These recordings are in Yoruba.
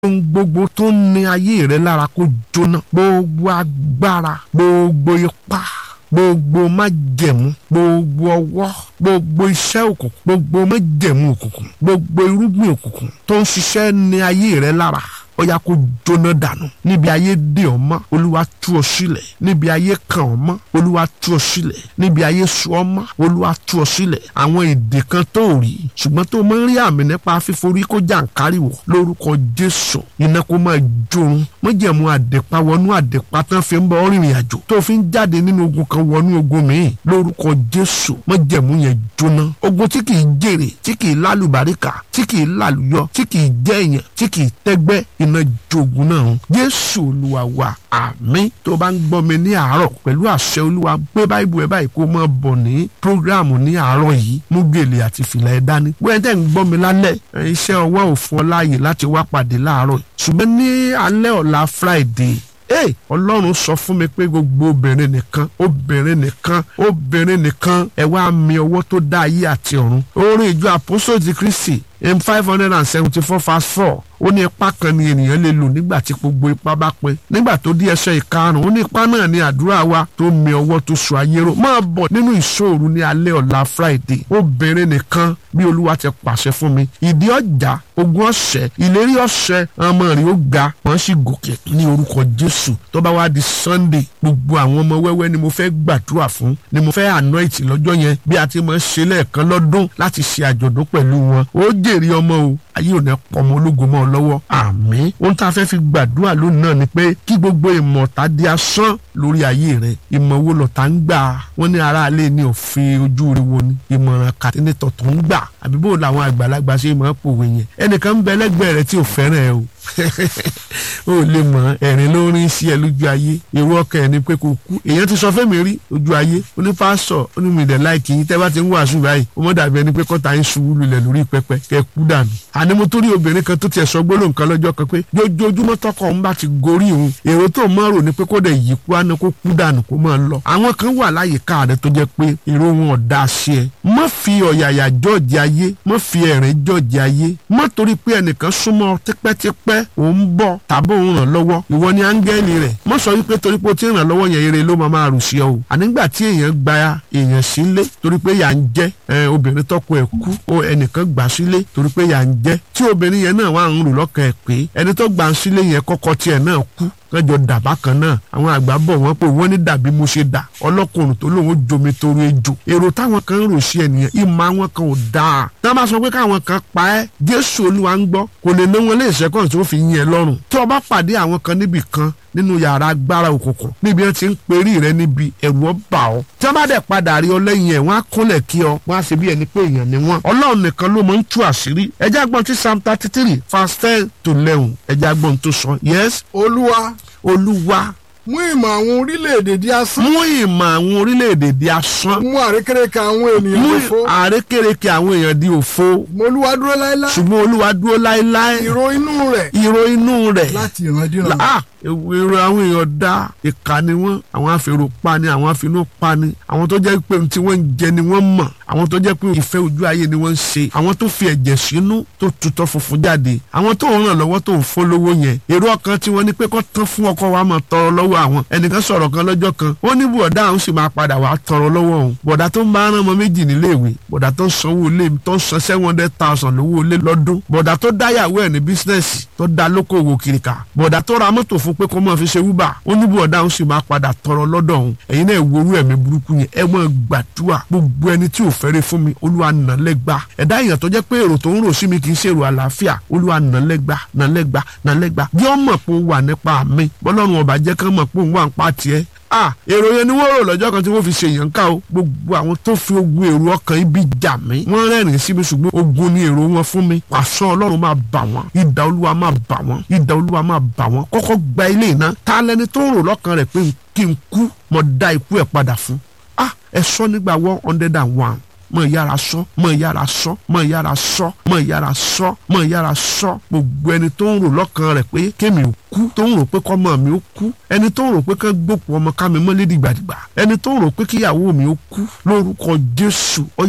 ohun gbogbo tó ń ní ayé rẹ lára kó jóná gbogbo agbára gbogbo ipá gbogbo májẹ̀mú gbogbo ọwọ́ gbogbo iṣẹ́ òkùnkùn gbogbo májẹ̀mú òkùnkùn gbogbo irúgbìn òkùnkùn tó ń ṣiṣẹ́ ní ayé rẹ lára ó yá kó jóná dànù níbi ayé dè ọ́ mọ́ olúwa tú ọ sílẹ̀ níbi ayé kàn ọ́ mọ́ olúwa tú ọ sílẹ̀ níbi ayé sọ ọ́ mọ́ olúwa tú ọ sílẹ̀ àwọn èdè kan tó rí ṣùgbọ́n tó máa ń rí àmì nípa fíforí kó jàǹkárì wọ̀ lórúkọ jésù iná kó máa jórun mọ́jẹ̀mú àdèpá wọnú àdèpá tán fi ń bọ́ rìnrìn àjò tó fi ń jáde nínú ogun kan wọnú ogun míì lórúkọ jésù mọ́jẹ̀mú yẹn jóná ogun tí kì í jèrè tí kì í lálùbáríkà tí kì í lálùyọ tí kì í jẹ́ èèyàn tí kì í tẹ́gbẹ́ iná jogun náà jésù olúwa wa àmín tó bá ń gbọ́ mi ní àárọ̀ pẹ̀lú àṣẹ olúwa gbé báìbù ẹ̀ báyìí kó máa bọ̀ ní prógráàmù ní àárọ̀ yìí mú gèlè àti fìlà ẹ̀ dání wẹ́n tẹ́ ń gbọ́ mi lálẹ́ iṣẹ́ ọwọ́ ò fún ọ láàyè láti wá pàdé láàárọ̀ ṣùgbọ́n ní alẹ́ ọ̀la friday Hey, ọlọ́run sọ fún mi pé gbogbo obìnrin nìkan obìnrin nìkan obìnrin nìkan ẹ wá mi ọwọ́ tó dá ayé àti ọ̀run orin ìjọ àpòsò ti kristi m five hundred and seventy four verse four ó ní ipá kan ni ènìyàn lè lò nígbà tí gbogbo ipá bá pin nígbà tó di ẹsẹ̀ ìkarùn-ún ó ní ipá náà ní àdúrà wa tó mi ọwọ́ tó so ayé ró máa bọ̀ nínú ìṣòro ní alẹ́ ọ̀la friday obìnrin nìkan bí olúwa ti pàṣẹ fún mi ìdí ọjà ogun ọ̀sẹ̀ ìlérí ọ̀sẹ̀ ọmọ rẹ̀ ó ga wọ́n sì gòkè ní orúkọ jésù tó bá wá di sunday gbogbo àwọn ọmọ wẹ́wẹ́ ni mo fẹ́ gbàdúrà fún ni mo fẹ́ anoint lọ́jọ́ yẹn bí a ti máa ṣe lẹ́ẹ̀kan lọ́dún láti ṣe àjọ̀dún pẹ̀lú wọn ó jèrè ọmọ o ayé ò ní pọmọ ológun mọ́ ọ lọ́wọ́ àmín ohun tá a fẹ́ fi gbàdúrà lónìí náà ni pé kí gbogbo ìmọ̀ta di asán lórí ayé rẹ ìmọ̀ wo lọ̀tá ń gbà wọ́n ní aráalé ní òfin ojú rẹ wo ni ìmọ̀ràn kàtínítọ̀ tó ń gbà àbí bó làwọn àgbàlagbà ṣe máa pòwe yẹn ẹnìkan ń bẹ lẹ́gbẹ̀ẹ́ rẹ tí ò fẹ́ràn ẹ o o lè mọ ẹ̀rín ló rin sí ẹ lójú ayé èrò ọkàn ẹ ní pé kò kú èèyàn ti sọ fẹ́mi rí ojú ayé onípásọ̀ onímìdẹ̀ láìkì yín tẹ́ bá ti ń wàásù báyìí ó mọ̀ dàbí ẹni pé kọ́ta ń ṣubú lulẹ̀ lórí pẹpẹ kẹ́ kú dànù. àní mo tó rí obìnrin kan tó tiẹ̀ sọ gbólóhùn kan lọ́jọ́ kan pé jójoojúmọ́ tọkọ òun bá ti gorí òun èrò tó mọ́ rò ní pé kó dẹ̀ yí kú àná kó kú dànù kó máa lọ. àwọn kan wà láyìíká rẹ tó jẹ́ pé èrò wọn ò dá sí ẹ. má fi ọ̀yàyà jọ́ọ̀jì ayé má fi ẹ̀rín jọ́ọ̀jì ayé má torí pé ẹnìkan súnmọ́ tipẹ́tipẹ́ òun bọ̀ tàbí òun ràn lọ́wọ́ ìwọ ni áńgẹ́lì rẹ̀ má sọ wípé torí pé ó ti ràn lọ́wọ́ yẹn eré ló máa máa rù sí ọ o ànígbà tí èèyàn gba èèyàn sílé torí pé yà ń jẹ́ obìnrin tọkọ ẹ̀ kú o ẹnìkan gbà sílé torí pé yà ń jẹ́ tí obìnrin yẹn náà wà ń rò lọ́kàn ẹ̀ pé ẹni tó gbà sílé yẹn kọ́kọ́ tiẹ̀ náà kú kẹjọ dàbá kan náà àwọn àgbà bọ̀ wọ́n pé wọ́n ní dàbí mo ṣe dà ọlọ́kùnrin tó lóun jomi toro ejò èrò táwọn kan ń rò sí ẹnìyẹn ìmọ̀ àwọn kan ò dáa tí wọ́n bá sọ pé káwọn kan pa ẹ́ jésù olúwa ń gbọ́ kò lè ná wọn lé ìṣẹ́kọ̀ọ́ tí ó fi yín ẹ lọ́rùn tí wọ́n bá pàdé àwọn kan níbì kan nínú yàrá agbára òkùnkùn níbi wọn ti ń perí rẹ níbi ẹ̀rù ọba ọ tí wọn bá dẹ̀ padà rí ọ lẹ́yìn ẹ̀ wọ́n á kúnlẹ̀ kí ọ wọ́n á ṣe bí ẹni pé èèyàn ni wọ́n ọlọ́run nìkan ló mọ̀ ń tú àṣírí ẹjẹ́ agbọ́n tí psalm thirty three verse ten to eleven ẹjẹ́ agbọ́n tó sọ yes olúwa olúwa mú ìmọ̀ àwọn orílẹ̀-èdè di asán mú ìmọ̀ àwọn orílẹ̀-èdè di asán mú àrékérekè àwọn ènìyàn mú lófo àrékérekè àwọn èèyàn di òfo mo olúwa dúró láéláé ṣùgbọ́n olúwa dúró láéláé ìró inú rẹ̀ ìró inú rẹ̀ láti ìrandíran ah èrò àwọn èèyàn dá ìka ni wọ́n àwọn afèrò pa ni àwọn afinú pa ni àwọn tó jẹ́ pé tí wọ́n ń jẹ ni wọ́n mọ̀ àwọn tó jẹ́ pé ìfẹ́ ojú ayé ni wọ́n ń ṣe àwọn tó fi ẹ̀jẹ̀ sínú tó tutọ́ funfun jáde àwọn tó ń ràn lọ́wọ́ tó ń fún lówó yẹn èrò ọkàn tí wọ́n ní pé kó tán fún ọkọ wa máa tọrọ lọ́wọ́ àwọn ẹnìkan sọ̀rọ̀ kan lọ́jọ́ kan ó ní bọ̀dá àwọn sì máa padà wá tọrọ lọ́wọ́ òun bọ̀dá tó ń bá rán ọmọ méjì níléèwé bọ̀dá tó ń sanwó ilé tó ń san seven hundred thousand lówó ilé lọ́dún bọ̀dá tó dáyàwó ẹ̀ ní bísínẹ́sì tó dá lókòwò kìrìkà bọ̀dá tó ra mọ́tò fún pé kó máa fi ṣe wúbà ó ní bọ̀dá òun sì máa padà tọrọ lọ́dọ̀ òun ẹ̀yin náà worú ẹ̀mí burúkú yẹn ẹ máa gbàdúrà gbogbo ẹni tí ò fẹ́rẹ̀ fún mi olúwa nà lẹ́gba ẹ̀dá èèyàn tó jẹ́ pé èrò tó ń rò sí mi kì í ṣe èrò àlàáfíà olúwa nà lẹ́gba nà lẹ́gba nà lẹ́gba bí wọ́n mọ̀ pé ó wà nípa mi bọ́lọ́run ọba jẹ́ kán mọ̀ pé òun wà ń pa tiẹ̀ ah èrò yẹn ni wọ́n rò lọ́jọ́ kan tí wọ́n fi ṣe èèyàn ká o gbogbo àwọn tó fi ogun èrò ọkàn ibi jà mí wọ́n rẹ́rìn sí mi ṣùgbọ́n ogun ni èrò wọn fún mi pàṣọ ọlọ́run máa bà wọ́n idà olúwa máa bà wọ́n idà olúwa máa bà wọ́n kọ́kọ́ gba ilé iná ta lẹni tó ń rò lọ́kàn rẹ̀ pé kí n kú mo dá ikú ẹ̀ padà fún ah ẹ sọ nígbà one hundred and one mọ yára sọ mọ yára sọ mọ yára sọ mọ yára sọ mọ yára sọ gbogbo ẹni tó ń rò lọ́kàn rẹ̀ pé kémi ò kú tó ń rò pé kọ́mọ mi ó kú ẹni tó ń rò pé kán gbòkú ọmọ ká mi mọ́lé dìgbàdìgbà ẹni tó ń rò pé kíyàwó mi ó kú lórúkọ Jésù ọ̀yá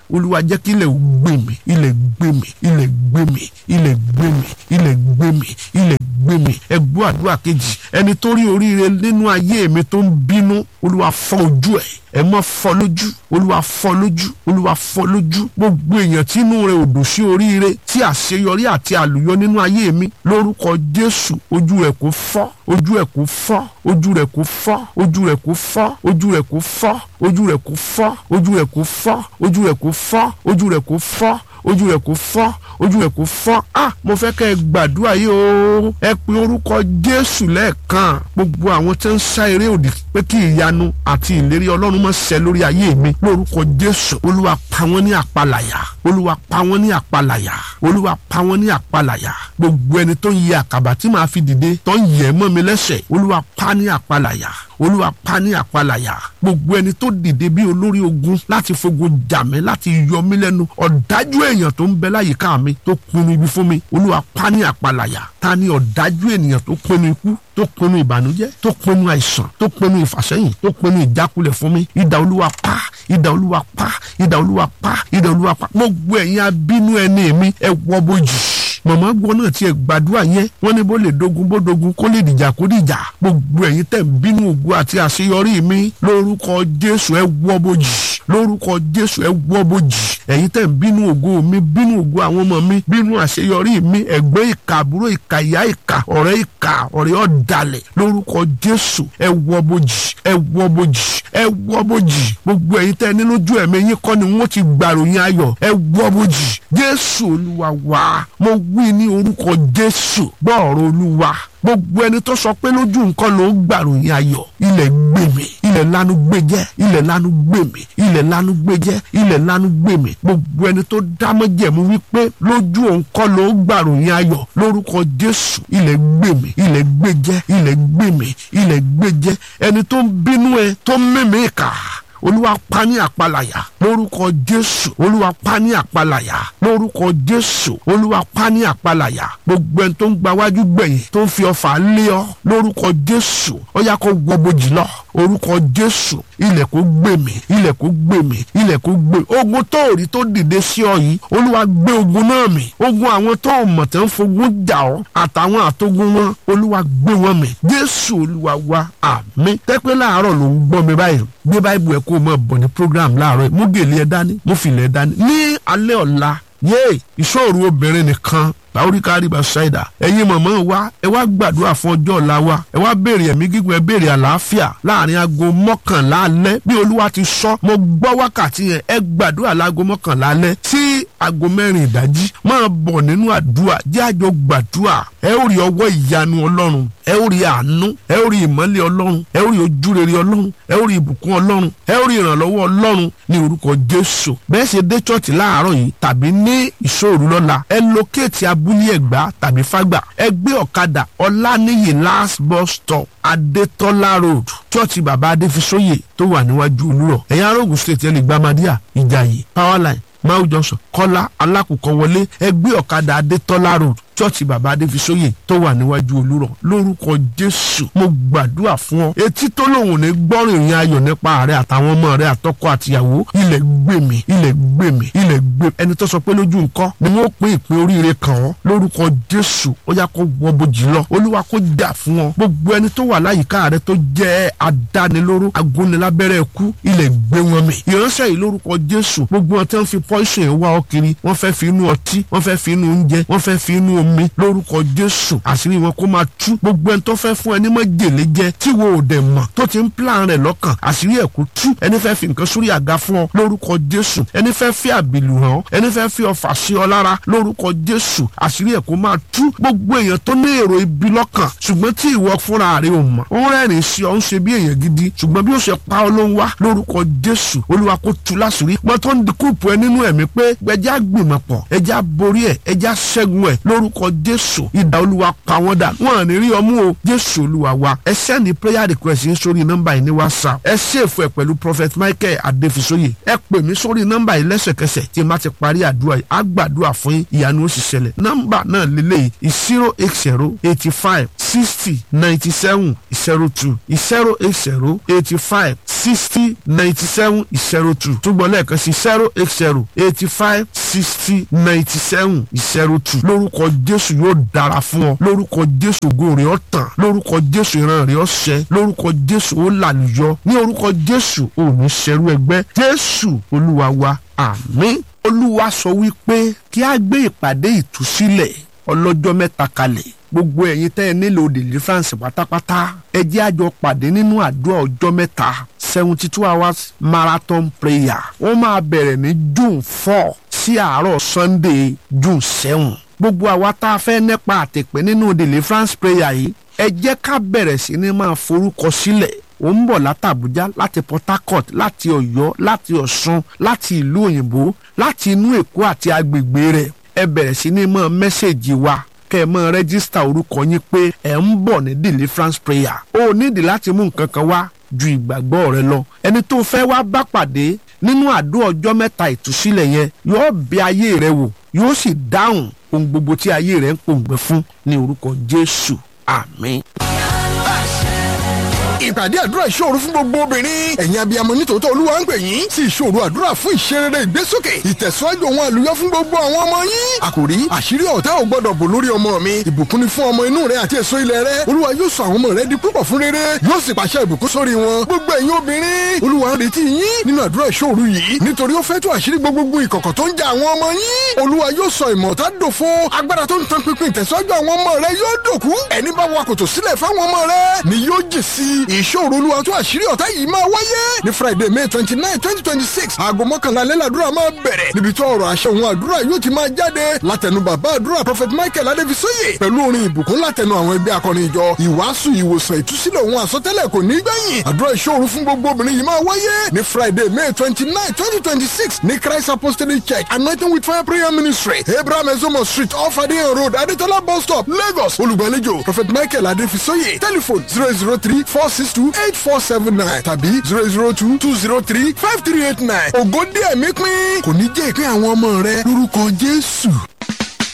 olúwa jẹ́ kí ilẹ̀ ó gbé mi ilẹ̀ gbé mi ilẹ̀ gbé mi ilẹ̀ gbé mi ilẹ̀ gbé mi ilẹ̀ gbé mi ẹ gbọ́ àdúrà kejì ẹni tó rí oríire nínú ayé mi tó ń bínú olúwa fọ́ ojú ẹ̀ ẹ má fọ́ lójú olúwa fọ́ lójú olúwa fọ́ lójú gbogbo èèyàn tí inú rẹ̀ ò dùn sí oríire tí àṣeyọrí àti àlùyọ nínú ayé mi lórúkọ jésù ojú rẹ̀ kò fọ́ ojú rẹ̀ kò fọ́ ojú rẹ̀ kò fọ́ ojú rẹ̀ kò fọ́ ojú rẹ̀ kò fọ́ ojú rẹ̀ kò fọ́ ojú rẹ̀ kò fọ́ ojú rẹ̀ kò fọ́ ojú rẹ̀ kò fọ́ ojú rẹ̀ kò fọ́ ojú rẹ̀ kò fọ́ ah mo fẹ́ kẹ́ ẹ gbàdúrà yìí o ẹ pe orúkọ jésù lẹ́ẹ̀kan gbogbo àwọn tí ń sá eré òdì pé kí ìyanu àti ìlérí ọlọ́run má ṣẹ lórí ayé mi lórúkọ jésù olúwa pa wọ́n ní àpalàyà olúwa pa wọ́n ní àpalàyà olúwa pa wọ́n ní àpalàyà gbogbo ẹni tó ń yẹ àkàbà tí màá fi dìde tó ń yẹ mọ́ mi lẹ́sẹ̀ olúwa pa ní àpalàyà olúwa pa ní àpalàyà gbogbo ẹni tó dìde bí olórí ogun láti fogun jà mí láti yọ mí lẹ́nu ọ̀dájú èèyàn tó ń bẹ láyìíká mi tó pinnu ibi fún mi olúwa pa ní àpalàyà ta ni ọ̀dájú ènìyàn tó pinnu ikú tó pinnu ìbànújẹ́ tó pinnu àìsàn tó pinnu ìfàsẹ́yìn tó pinnu ìjákulẹ̀ fún mi idà olúwa pa idà olúwa pa idà olúwa pa idà olúwa pa gbogbo ẹ̀yin abínú ẹni mi ẹ wọ bójì mọ̀mọ́ gbọ́ náà tiẹ̀ gbàdúrà yẹn wọ́n ní bó lè dogun bó dogun kó lè dìjà kó dìjà gbogbo ẹ̀yin tẹ̀ ń bínú ògo àti àṣeyọrí mi lórúkọ jésù ẹ wọ́ bójì lórúkọ jésù ẹ wọ́ bójì ẹ̀yin tẹ̀ ń bínú ògo mi bínú ògo àwọn ọmọ mi bínú àṣeyọrí mi ẹ̀gbẹ́ ìka àbúrò ìka ìyá ìka ọ̀rẹ́ ìka ọ̀rẹ́ ọ̀dàlẹ̀ lórúkọ jésù ẹ wọ́ bójì ẹ wọ́ bójì ẹ wọ́ bójì gbogbo ẹ̀yin tẹ́ ní lójú ẹ̀mí yín kọ́ ni wọ́n ti gbàròyìn ayọ̀ ẹ wọ́ bójì jésù olúwa wá mo wí ní orúkọ jésù gbọ́ ọ̀rọ̀ olúwa gbogbo ẹni tó sọ pé lójú nǹkan ló ń gbàròyìn ayọ̀ ilẹ̀ gbé mi ilẹ̀ lanu gbé jẹ́ ilẹ̀ lanu gbé mi ilẹ̀ lanu gbé jẹ́ ilẹ̀ lanu gbé mi gbogbo ẹni tó dámọ́jẹ̀mú wípé lójú nǹkan ló ń gbàròyìn ayọ̀ lórúkọ jésù ilẹ̀ gbé mi ilẹ̀ gbé jẹ́ ilẹ̀ gbé mi ilẹ̀ gbé jẹ́ ẹni tó ń bínú ẹ tó ń mímí kà olúwa pa ní àpalàyà lórúkọ jésù olúwa pa ní àpalàyà lórúkọ jésù olúwa pa ní àpalàyà gbogbo ẹni tó ń gba wájú gbẹ̀yìn tó ń fi ọfà lé ọ lórúkọ jésù ó yá kó wọ bojì lọ orúkọ jésù ilẹ̀ kó gbé mi ilẹ̀ kó gbé mi ilẹ̀ kó gbé ogun tó rí tó dìde sí ọ yìí olúwa gbé ogun náà mì ogun àwọn tó mọ̀ tẹ́ ń fogun jà ọ́ àtàwọn àtogun wọn olúwa gbé wọn mì jésù olúwa wa àmín tẹ́pẹ́ láàárọ̀ ló ń gbọ́ mi báyìí gbé báyìí ẹ̀ kó o mọ̀ bọ̀ ní program láàárọ̀ yìí mú gèlè ẹ dání mú fìlẹ̀ ẹ dání ní alẹ́ ọ̀la yéè ìṣòro obìnrin nìkan báwórí kárí bá ṣáìdà ẹ̀yin mọ̀mọ́ wa ẹ wá gbàdúrà fún ọjọ́ ọ̀la wa ẹ wá béèrè ẹ̀mí gígùn ẹ béèrè àlàáfíà láàrin aago mọ́kànlá alẹ́ bí olúwa ti sọ mo gbọ́ wákàtí yẹn ẹ gbàdúrà láago mọ́kànlá alẹ́ sí aago mẹ́rin ìdájí máa bọ̀ nínú àdúrà jẹ́ àjọ gbàdúrà ẹ ó rí ọwọ́ ìyanu ọlọ́run ẹ ó rí àánú ẹ ó rí ìmọ́lẹ̀ ọlọ́run ẹ ó rí ojúrere ọlọ́run ẹ ó rí ìbùkún ọlọ́run ẹ ó rí ìrànlọ́wọ́ ọlọ́run ní orúkọ jésù bẹ́ẹ̀ ṣe dé chọ́ọ̀tì láàárọ̀ yìí tàbí ní ìṣòro lọ́la ẹ lókèétì abúlé ẹ̀gbá tàbí fágbà ẹ gbé ọ̀kadà ọláníyì last bus stop adétọ́lá road chọ́ọ̀tì bàbá adéfisóyè tó wà níwájú olúrọ̀ ẹ̀yà arógun state ẹ̀ lè gbàmádìyà ìjàyè powerline mau johnson kọ́lá alákùkọ wọlé ẹ gbé ọ̀kadà adétọ́lá road chọ́ọ̀chì bàbá adéfisóyè tó wà níwájú olúrọ̀ lórúkọ jésù mo gbàdúrà fún ọ etí tó lòun ní gbọ́rìn ìrìn ayọ̀ nípa rẹ àtàwọn ọmọ rẹ àtọkọ àtìyàwó ilẹ̀ gbèmí ilẹ̀ gbèmí ilẹ̀ gbèmí ẹni tó sọ pé lójú nǹkan ni wọ́n pín ìpín oríire kàn ọ́ lórúkọ jésù ó yá kó wọ bojì lọ olúwa kó jà fún ọ gbogbo ẹni tó wà láyìíká rẹ tó jẹ́ adánilóró agúnilábẹ́rẹ́ ẹkú ilẹ̀ gbé wọn mì ìránṣẹ́ yìí lórúkọ jésù gbogbo wọn tẹ́ ń fi pọ́ìsìn wá ọ kiri wọ́n fẹ́ fi inú ọtí wọ́n fẹ́ fi inú oúnjẹ wọ́n fẹ́ fi inú omi lórúkọ jésù àṣírí wọn kó máa tú gbogbo ẹni tó fẹ́ fún ẹni mọ́ jèlé jẹ tí wo ò dẹ̀ mọ̀ tó ti ń plan rẹ̀ lọ́kàn àṣírí ẹ̀ kó tú ẹni fẹ́ fi nǹkan sórí àga fún ọ lórúkọ jésù ẹni fẹ́ fi àbìlù hàn ọ́ ẹni fẹ́ fi ọfà sí ọ lára lórúkọ jésù àṣírí ẹ̀ kó máa tú gbogbo èèyàn tó ní èrò ibi lọ́kàn ṣùgbọ́n tí ìwọ fúnra rẹ̀ ò mọ̀ ó rẹ́rìn sí ọ ń ṣe bí èèyàn gidi ṣùgbọ́n bí ó ṣe pa ọ ló ń wá lórúkọ jésù olúwa kó tú láṣìírí mọ́ tó ń dikúùpù ẹ nínú ẹ̀mí pé ẹja gbìmọ̀pọ̀ ẹja borí ẹ̀ ẹja ṣẹ́gun ẹ̀ lórúkọ jésù ìdá olúwa pa wọ́n dà wọ́n à ní rí ọmú o jésù olúwa wa ẹ sẹ́ni prayer request yín sórí nọ́mbà yìí ní whatsapp ẹ ṣèfù ẹ̀ pẹ̀lú prophet michael adéfisóyè ẹ pè mí sórí nọ́mbà yìí lẹ́sẹ̀kẹsẹ̀ tí n bá ti parí àdúrà yìí á gbàdúrà fún yín ìyanu ó sì ṣẹlẹ̀ nọ́mbà náà lélẹ́yìí zero eight zero eighty five sixty ninety seven zero two zero eight zero eighty five sixty ninety seven zero two túbọ̀ lẹ́ẹ̀kan sí zero eight zero eighty five sixty ninety seven zero two lórúkọ jésù yóò dára fún ọ lórúkọ jésù ògo rẹ̀ ó tàn lórúkọ jésù ìran rẹ̀ ó ṣẹ lórúkọ jésù ó làlùyọ ní orúkọ jésù ò ní ṣẹrú ẹgbẹ́ jésù olúwa wa àmín olúwa sọ wípé kí a gbé ìpàdé ìtúsílẹ̀ ọlọ́jọ́ mẹ́ta kalẹ̀ gbogbo ẹ̀yin tẹ́ ẹ nílò deliverance pátápátá ẹ jẹ́ àjọ pàdé nínú àdúrà ọjọ́ mẹ́ta seventy two hours marathon prayer wọ́n máa bẹ̀rẹ̀ ní june four sí àárọ̀ sunday june seven gbogbo àwa tá a fẹ́ nípa àtẹ̀pẹ́ nínú deliverance prayer yìí ẹ jẹ́ ká bẹ̀rẹ̀ sí ní máa forúkọ sílẹ̀ ó ń bọ̀ látàbújá láti port harcourt láti ọ̀yọ́ láti ọ̀ṣun láti ìlú òyìnbó láti inú èkó àti agbègbè rẹ̀ ẹ bẹ̀rẹ̀ sí ní mọ́ mẹ́sẹ̀gì wa kẹ́ ẹ mọ́ rẹ́gísítà orúkọ yín pé ẹ̀ ń bọ̀ ní deliverance prayer ó nídìí láti mú nǹkan kan wá ju ìgbàgbọ́ rẹ lọ ẹni tó fẹ́ wá bá pàdé nínú àdó ọjọ́ mẹ́ta ìtúsílẹ̀ yẹn yóò bẹ ayé rẹ wò yóò sì dáhùn ohun gbogbo tí ayé rẹ ń pòǹgbẹ fún ní orúkọ jésù àmín ìpàdé àdúrà ìṣòro fún gbogbo obìnrin ẹ̀yin abiyamọ nítòótọ́ olúwa ń pè yín sí ìṣòro àdúrà fún ìṣerere ìgbésókè ìtẹ̀síwájú ohun àlùyọ fún gbogbo àwọn ọmọ yín àkòrí àṣírí ọ̀tá ò gbọ́dọ̀ bò lórí ọmọ mi ìbùkún ni fún ọmọ inú rẹ àti èso ilẹ̀ rẹ olúwa yóò sọ àwọn ọmọ rẹ di púpọ̀ fún rere yóò sì pàṣẹ ìbùkún sórí wọn gbogbo ẹ̀yin obìnrin olúwa ń retí yín nínú àdúrà ìṣòro yìí nítorí ó fẹ́ tú àṣírí gbogbo ìkọ̀kọ̀ tó ń ja àwọn ọmọ yín olúwa yóò sọ ìmọ̀ta dòfo agbára tó ń tan pinpin ìtẹ̀síwájú àwọn ọmọ rẹ yóò dòkú ẹni bá wa kòtò sílẹ̀ fáwọn ọmọ rẹ ni yóò jì sí ìṣòro olúwa tó àṣírí ọ̀tá yìí máa wáyé ní friday may twenty nine twenty twenty six aago mọ́kànlá alẹ́ làdúrà máa bẹ̀rẹ̀ níbi tó ọ̀rọ̀ àṣẹ òun àdúrà yóò ti máa jáde látẹnu bàbá àdúrà prophet michael adébísóyè pẹ̀lú orin ìbùkún látẹnu àwọn ẹgbẹ́ akọrin ìjọ ìwàásù ìwòsàn ìtúsílẹ̀ òun àsọtẹ́lẹ̀ kò ní gbẹ̀yìn àdúrà ìṣòro fún gbogbo obìnrin yìí máa wáyé ní friday may twenty nine twenty twenty six ní christ apostolic church anointing with fire prayer ministry abraham ezomo street off adeyan road adetola bus stop lagos olùgbàlejò prophet michael adébísóyè telephone zero zero three four six two eight four seven nine tàbí zero zero two two zero three five three eight nine ògo díẹ̀ mi pín kò ní jẹ́ ìpín àwọn ọmọ rẹ lórúkọ jésù.